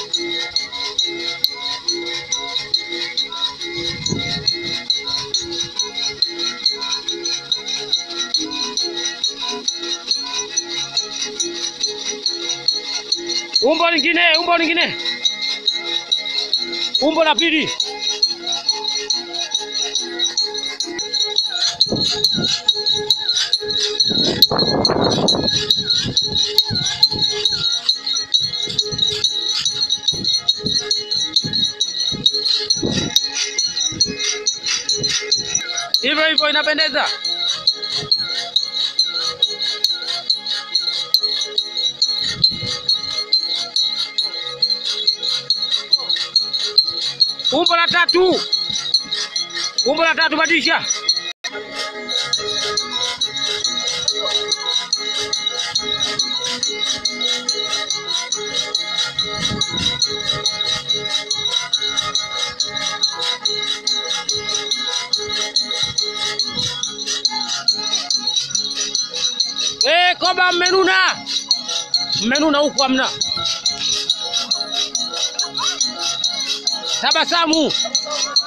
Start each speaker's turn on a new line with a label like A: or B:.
A: Umbo lingine, umbo lingine, umbo la pili. Hivyo hivyo inapendeza. Umbo la tatu, umbo la tatu, badilisha. Eh, koba mmenuna, mmenuna huku hamna. Tabasamu.